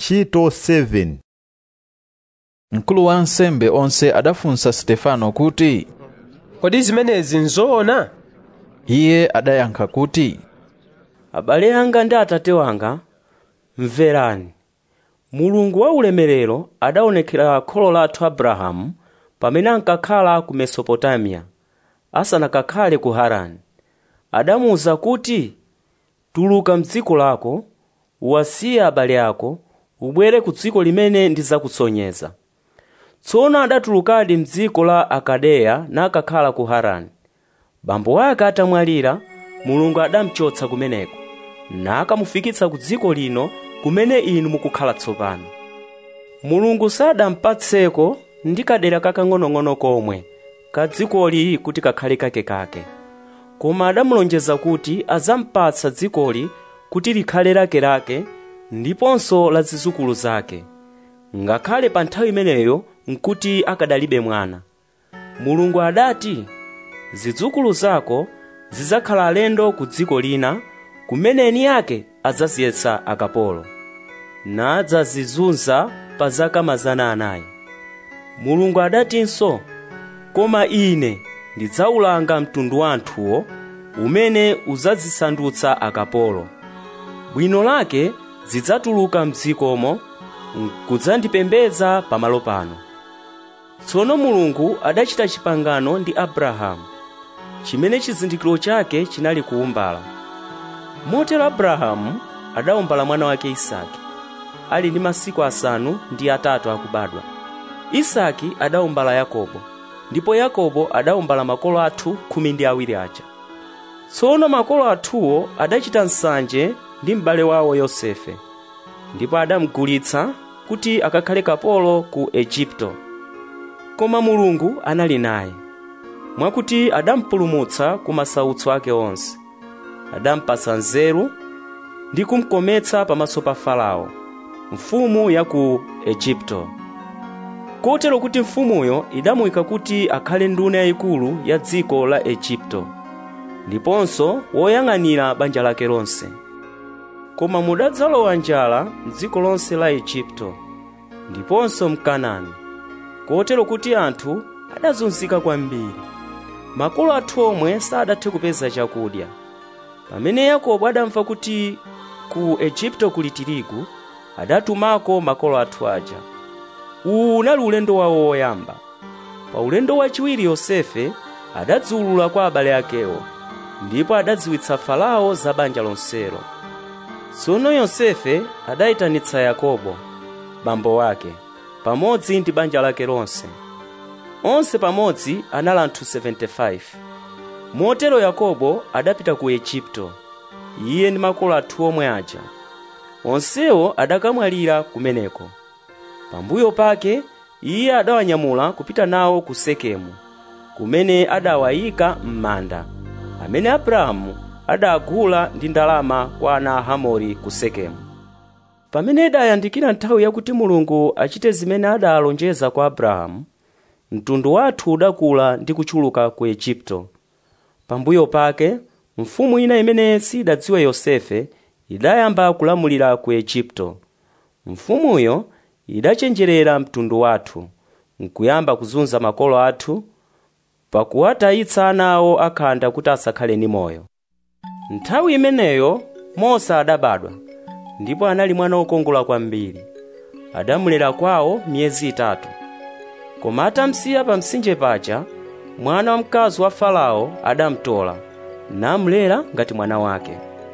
ntchito 7 mkulu wa ansembe onse adafunsa stefano kuti kodi zimenezi nzoona iye adayankha kuti abale anga ndi atate wanga mverani mulungu wa ulemerero adaonekera kholo lathu abrahamu pamene ankakhala ku mesopotamiya asanakakhale ku harani adamuwuza kuti tuluka mdziko lako uwasiye abale ako ubwere ku dziko limene ndidzakusonyeza tsono adatulukadi mdziko la akadeya nakakhala ku harani bambo ake atamwalira mulungu adamchotsa kumeneko nakamufikitsa ku dziko lino kumene inu mukukhala tsopano mulungu sadampatseko ndi kadera kakang'onong'ono komwe ka dzikoli kuti kakhale kakekake koma adamulonjeza kuti azampatsa dzikoli kuti likhale lakelake ndiponso la zidzukulu zake ngakhale pa nthawi imeneyo nkuti akadalibe mwana mulungu adati zidzukulu zako zidzakhala alendo ku dziko lina kumene eni ake adzaziyesa akapolo nadzazizunza pa zaka mazana anayi mulungu adatinso koma ine ndidzawulanga mtundu wa anthuwo umene udzazisandutsa akapolo bwino lake zidzatuluka mdzikomo kudzandipembedza pamalo pano tsono mulungu adachita chipangano ndi abrahamu chimene chizindikiro chake chinali kuumbala motero abrahamu adaumbala mwana wake isaki ali ndi masiku asanu ndi atatu akubadwa isaki adaumbala yakobo ndipo yakobo adaumbala makolo athu khumi ndi awiri aja tsono makolo athuwo adachita nsanje ndi m'bale wawo yosefe ndipo adamugulitsa kuti akakhale kapolo ku egipto koma mulungu anali naye mwakuti adampulumutsa ku masautso ake onse adampatsa nzeru ndi kumkometsa pamaso pa farao mfumu ya ku egipto kotero kuti mfumuyo idamuyika kuti akhale nduna yayikulu ya dziko la egipto ndiponso woyang'anira banja lake lonse koma mudadzalowa njala m'dziko lonse la egipto ndiponso mkanani kotero kuti anthu adazunzika kwambiri makolo athu omwe sadathe kupeza chakudya pamene yakobo adamva kuti ku egipto kuli tirigu adatumako makolo athu aja uwu unali ulendo wawo woyamba pa ulendo wachiwiri yosefe adadziwulula kwa abale akewo ndipo adadziwitsa farao za banja lonselo tsono yosefe adayitanitsa yakobo bambo wake pamodzi ndi banja lake lonse onse pamodzi anali anthu 75 motero yakobo adapita ku egipto iye ndi makolo athu omwe aja onsewo adakamwalira kumeneko pambuyo pake iye adawanyamula kupita nawo ku sekemu kumene adawayika m'manda amene abrahamu adagula ndi ndalama kwa ana a hamori ku sekemu pamene idayandikira nthawi yakuti mulungu achite zimene adalonjeza kwa abrahamu mtundu wathu udakula ndi kutchuluka ku egipto pambuyo pake mfumu ina imene sidadziwa yosefe idayamba kulamulira ku egipto mfumuyo idachenjerera mtundu wathu nkuyamba kuzunza makolo athu pakuwatayitsa ana awo akhanda kuti asakhale ndi moyo nthawi imeneyo mose adabadwa ndipo anali mwana wokongola kwambiri adamulera kwawo miyezi itatu koma atamsiya pa mtsinje paja mwana wamkazi wa farao adamtola namulera ngati mwana wake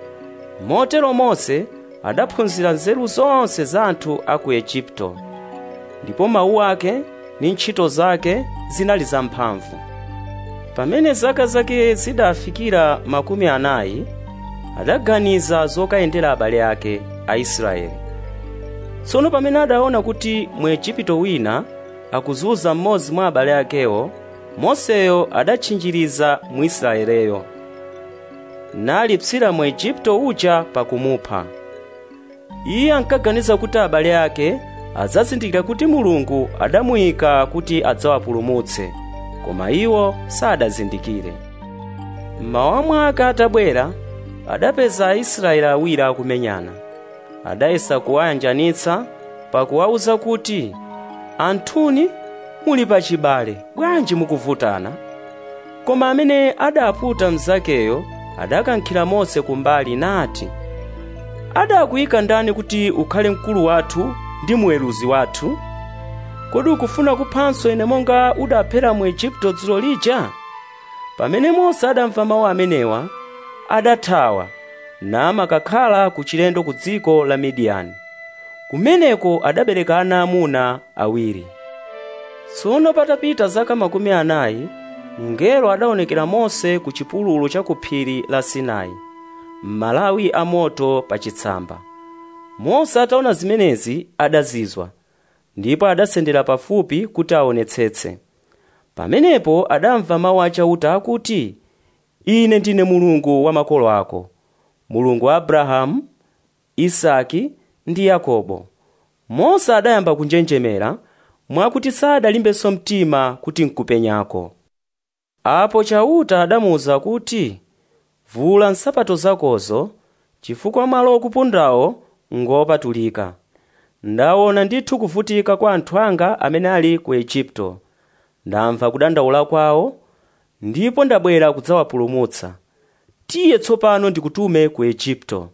motero mose adaphunzira nzeru zonse za anthu a ku egipto ndipo mawu ake ndi ntchito zake zinali zamphamvu pamene zaka zake zidafikira makumi anayi adaganiza zokayendera abale ake aisraeli tsono pamene adaona kuti mu egipto wina akuzunza mmodzi mwa abale akewo moseyo adatchinjiriza mwisraeleyo nalipsira mu egipto uja pakumupha iye ankaganiza kuti abale ake adzazindikira kuti mulungu adamuyika kuti adzawapulumutse koma iwo sadazindikire mmawa mwake atabwera adapeza aisraeli awiri akumenyana adayesa kuwayanjanitsa pakuwawuza kuti anthuni muli pachibale bwanji mukuvutana koma amene adaputa mnzakeyo adakankhira mose kumbali nati adakuyika ndani kuti ukhale mkulu wathu ndi mweruzi wathu kodi ukufuna kuphanso ine monga udaphera mu igupto dzulo lija pamene mose adamva mawu amenewa adathawa namakakhala ku chilendo ku dziko la midiyani kumeneko adabereka ana amuna awiri tsono patapita zaka makumi anayi mngelo adaonekera mose ku chipululu cha ku phiri la sinai m'malawi a moto pa chitsamba mose ataona zimenezi adazizwa ndipo adasendera pafupi kuti aonetsetse pamenepo adamva mawu achauta akuti ine ndine mulungu wa makolo ako mulungu wa abrahamu isaki ndi yakobo mose adayamba kunjenjemera mwakuti sadalimbenso mtima kuti nkupenyako apo chauta adamuwuza kuti vula nsapato zakozo chifukwa malo okupundawo ngopatulika ndaona ndithu kuvutika kwa anthu anga amene ali ku igupto ndamva kudandaula kwawo ndipo ndabwera kudzawapulumutsa tiye tsopano ndikutume ku igupto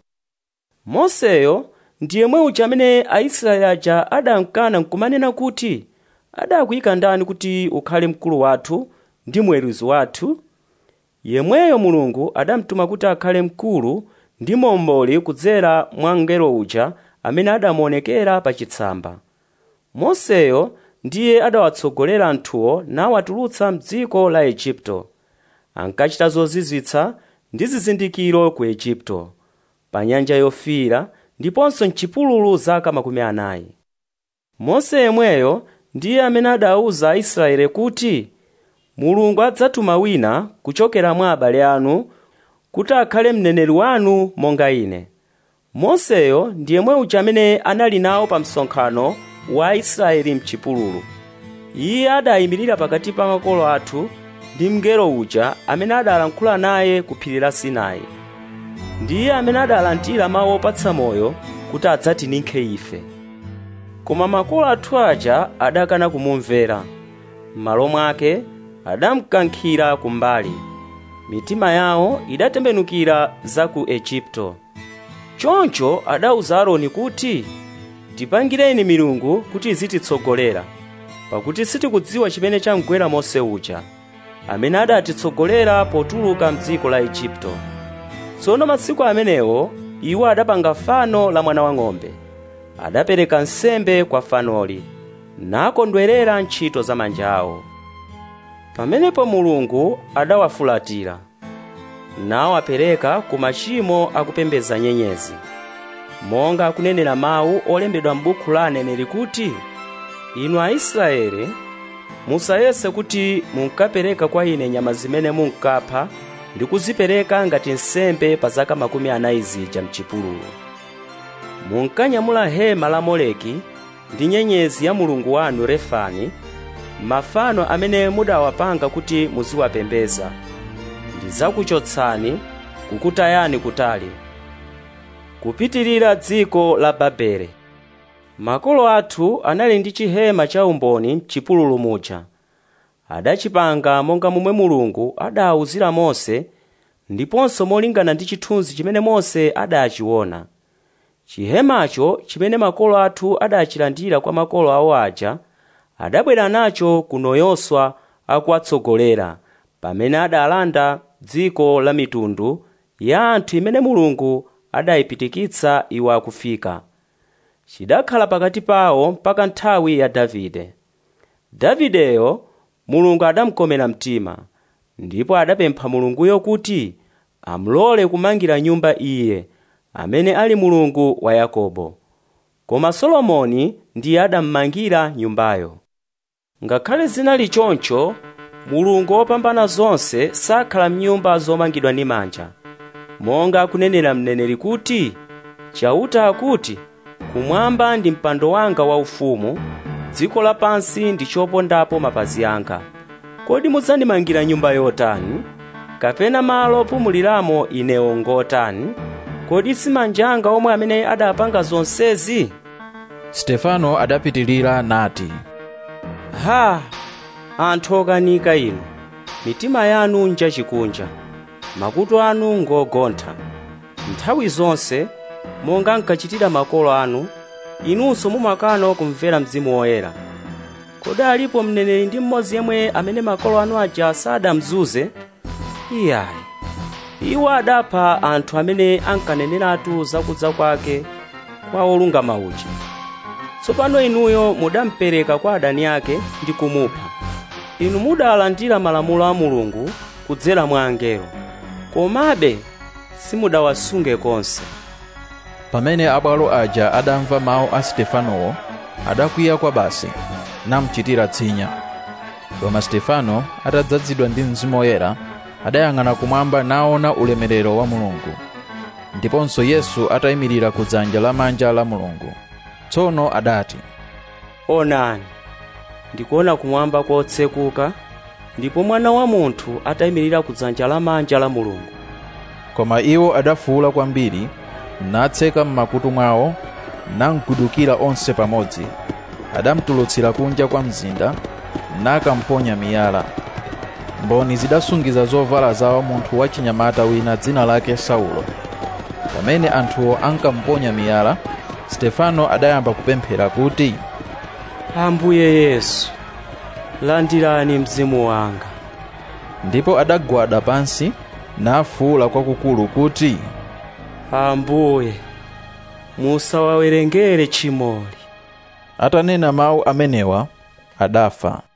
moseyo ndiye mwe uja amene aisraeli aja adamkana nkumanena kuti adakuyika ndani kuti ukhale mkulu wathu ndi mweruzi wathu yemweyo mulungu adamtuma kuti akhale mkulu ndi momboli kudzera mwa mngelo uja amene adamuonekera pa chitsamba moseyo ndiye adawatsogolera anthuwo nawatulutsa mdziko la igupto ankachita zozizwitsa ndi zizindikiro ku igupto pa nyanja yofiira ndiponso mchipululu zaka makumi anayi mose yemweyo ndiye amene adawuza aisraeli kuti mulungu adzatuma wina kuchokera mwa abale anu kuti akhale mneneri wanu monga ine moseyo ndiye mwe uja amene anali nawo pa msonkhano wa aisraeli mchipululu iye adayimirira pakati pa makolo athu ndi mngelo uja amene adalankhula naye ku phiri la sinai ndiye amene adalandira mawu opatsa moyo kuti adzatinikhe ife koma makolo athu aja adakana kumumvera m'malo mwake adamkankhira kumbali mitima yawo idatembenukira za ku egipto choncho adawuza aaroni kuti tipangireni milungu kuti izititsogolera pakuti sitikudziwa chimene chamgwera mose uja amene adatitsogolera potuluka mdziko la igupto tsono masiku amenewo iwo adapanga fano la mwana wang'ombe adapereka nsembe kwa fanoli nakondwerera ntchito za manja awo pamenepo mulungu adawafulatira nawapereka ku machimo akupembedza nyenyezi monga akunenera mawu olembedwa m'buku la aneneri kuti inu aisraeli musayese kuti munkapereka kwa ine nyama zimene munkapha ndi kuzipereka ngati nsembe pa zaka makumi anayi zija mchipululu munkanyamula hema la moleki ndi nyenyezi ya mulungu wanu refani mafano amene mudawapanga kuti muziwapembeza ndidzakuchotsani kukutayani kutali kupitirira dziko la babele makolo athu anali ndi chihema cha umboni m'chipululu muja adachipanga monga momwe mulungu adawuzira mose ndiponso molingana ndi chithunzi chimene mose adachiona chihemacho chimene makolo athu adachilandira kwa makolo awo aja adabwera nacho kuno yoswa akuwatsogolera pamene adalanda dziko la mitundu ya anthu imene mulungu adayipitikitsa iwo akufika chidakhala pakati pawo mpaka nthawi ya davide davideyo mulungu adamukomera mtima ndipo adapempha mulunguyo kuti amulole kumangira nyumba iye amene ali mulungu wa yakobo koma solomoni ndiye adammangira nyumbayo ngakhale zinali choncho mulungu wopambana zonse sakhala mnyumba zomangidwa ndi manja monga akunenera mneneri kuti chauta akuti kumwamba ndi mpando wanga waufumu dziko lapansi ndi chopondapo mapazi anga kodi mudzandimangira nyumba yotani kapena malo opumuliramo inewo ngotani kodi si manja anga omwe amene adapanga zonsezi stefano adapitilira nati ha anthu okanika inu mitima yanu njachikunja makutu anu ngogontha nthawi zonse monga nkachitira makolo anu inunso mumakana kumvera mzimu woyera kodi alipo mneneri ndi mmodzi yemwe amene makolo anu aja sadamzuze iyayi iwo adapha anthu amene ankaneneratu zakudza kwake kwa olungama uja tsopano inuyo mudampereka kwa adani ake ndi kumupha inu mudalandira malamulo a mulungu kudzera mwa angelo komabe simudawasunge konse pamene abwalo aja adamva mawu a stefanowo adakwiya kwa basi namuchitira tsinya koma stefano atadzazidwa ndi mzimu woyera adayang'ana kumwamba naona ulemerero wa mulungu ndiponso yesu atayimirira ku dzanja lamanja la mulungu tsono adati onani ndikuona kumwamba kotsekuka ndipo mwana wa munthu atayimirira ku dzanja lamanja la mulungu koma iwo adafuwula kwambiri natseka m'makutu mwawo namgudukira onse pamodzi adamutulutsira kunja kwa mzinda nakamponya miyala mboni zidasungiza zovala zawo munthu wachinyamata wina dzina lake saulo pamene anthuwo ankamponya miyala stefano adayamba kupemphera kuti ambuye yesu landirani mzimu wanga ndipo adagwada pansi nafuwula kwakukulu kuti ambuye musawawerengere tchimoli atanena mawu amenewa adafa